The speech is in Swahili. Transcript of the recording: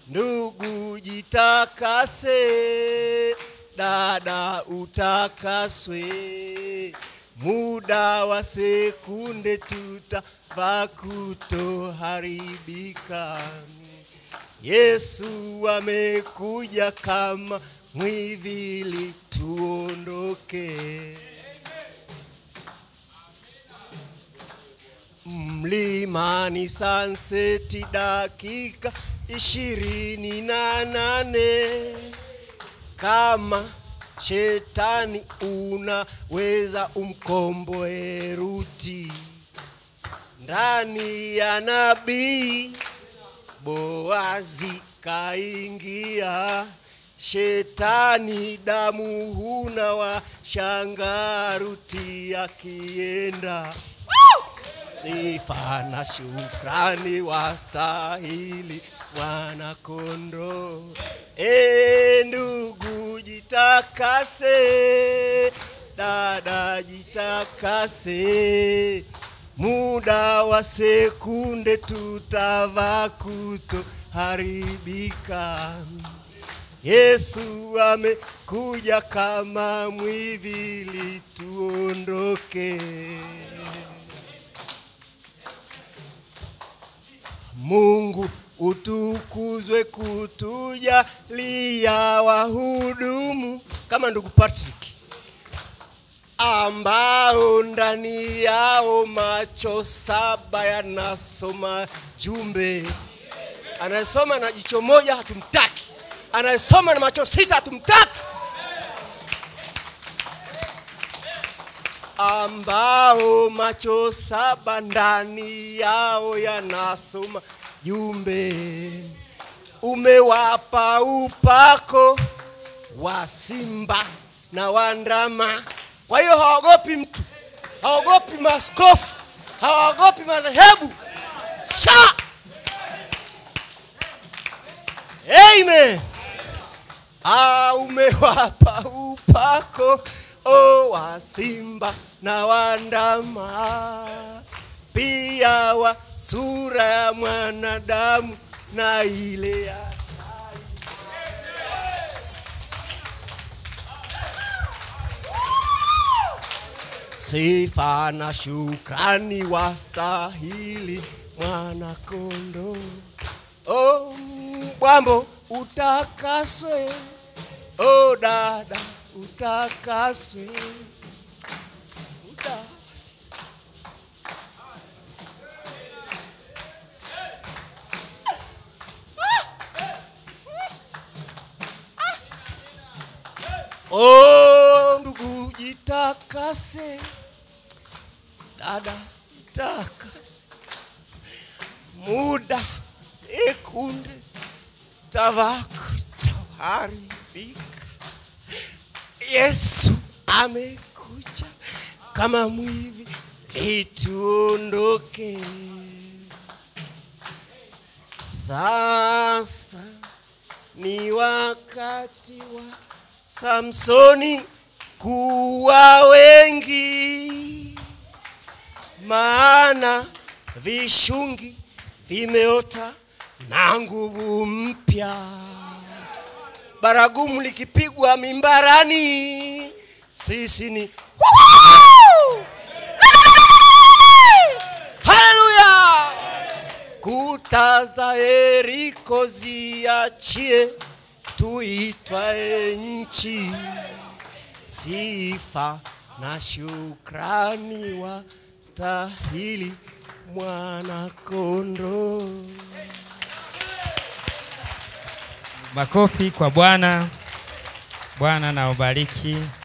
ndugu jitakase, dada utakaswe, muda wa sekunde tutavaa kutoharibika. Yesu amekuja kama mwivili, tuondoke. Mlimani Sunset dakika ishirini na nane. Kama shetani unaweza umkomboe Ruti ndani ya nabii Boazi kaingia, shetani damu huna wa shanga Ruti akienda sifa na shukrani wastahili mwana kondoo. E ndugu jitakase, dada jitakase, muda wa sekunde tutavaa kutoharibika. Yesu amekuja kama mwivili, tuondoke. Mungu utukuzwe kutujalia wahudumu kama ndugu Patrick ambao ndani yao macho saba yanasoma jumbe. Anayesoma na jicho moja hatumtaki, anayesoma na macho sita hatumtaki. ambao macho saba ndani yao yanasoma jumbe. Umewapa upako wa simba na wandama, kwa hiyo hawaogopi mtu, hawaogopi maskofu, hawaogopi madhehebu. Sha! Amen. Ah, umewapa upako o wa simba na wandama, pia wa sura ya mwanadamu na ile ya sifa na shukrani wastahili mwana kondoo. O Bwambo utakaswe, o dada utakaswe, utas O ndugu jitakase, dada jitakase, muda sekunde tavako taharibika. Yesu amekuja kama mwivi, lituondoke sasa. Ni wakati wa Samsoni kuwa wengi, maana vishungi vimeota na nguvu mpya. Baragumu likipigwa mimbarani, sisi ni Woo! Haleluya! Kuta za Yeriko ziachie, tuitwae nchi. Sifa na shukrani wa stahili mwana kondoo. Makofi kwa Bwana. Bwana na ubariki.